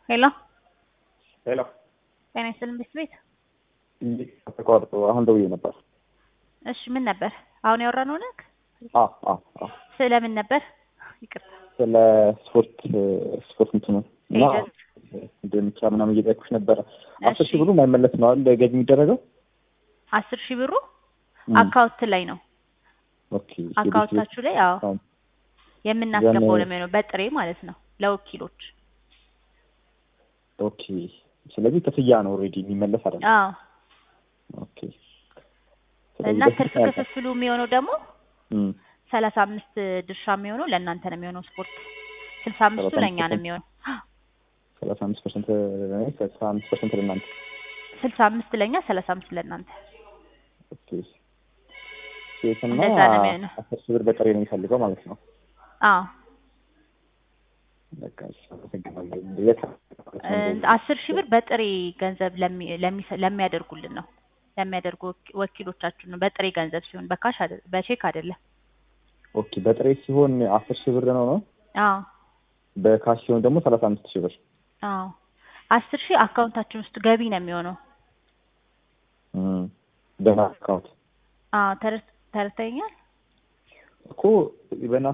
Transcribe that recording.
ሄሎ ሄሎ ጤና ይስጥልን ቤት ቤት ተቋርጦ አሁን ደውዬ ነበር። እሺ ምን ነበር አሁን ያወራነው ነክ አ አ አ ስለምን ነበር ይቅርታ ስለ ስፖርት ስፖርት እንትኑ እና ኤጀንት እንደምቻ ምናምን እየጠየኩሽ ነበረ። አስር እሺ ሺህ ብሩ ማይመለስ ነው አይደል ገቢ የሚደረገው? አስር ሺህ ብሩ እም፣ አካውንት ላይ ነው ኦኬ አካውንታችሁ ላይ አዎ አካውንት የምናስገባው ዘን- ነው የሚሆነው በጥሬ ማለት ነው ለወኪሎች ኦኬ። ስለዚህ ክፍያ ነው ኦልሬዲ የሚመለስ አይደለም። አዎ ኦኬ። እና ስለዚህ ትርፍ በስንት ያልቃል? ክፍፍሉ የሚሆነው ደግሞ እም፣ ሰላሳ አምስት ድርሻ የሚሆነው ለእናንተ ነው የሚሆነው ስፖርት ስልሳ አምስቱ 35% ለእኛ ነው የሚሆነው ሰላሳ አምስት ፐርሰንት ሰላሳ አምስት ፐርሰንት ለእናንተ። ስልሳ አምስት ለእኛ ሰላሳ አምስት ለእናንተ ኦኬ። ሴትና እንደዛ ነው የሚሆነው። አስር ሺህ ብር በጥሬ ነው የሚፈልገው ማለት ነው። አዎ በቃ እሺ፣ አመሰግናለሁ። የት እ፣ አስር ሺህ ብር በጥሬ ገንዘብ ለሚ- ለሚሰ- ለሚያደርጉልን ነው ለሚያደርጉ ወኪ- ወኪሎቻችን ነው በጥሬ ገንዘብ ሲሆን በካሽ አይደለም በቼክ አይደለም ኦኬ። በጥሬ ሲሆን አስር ሺህ ብር ነው ነው አዎ በካሽ ሲሆን ደግሞ ሰላሳ አምስት ሺህ ብር አዎ አስር ሺህ አካውንታችን ውስጥ ገቢ ነው የሚሆነው እም፣ በና አካውንት አዎ ተረ- ተረድተኸኛል እኮ በና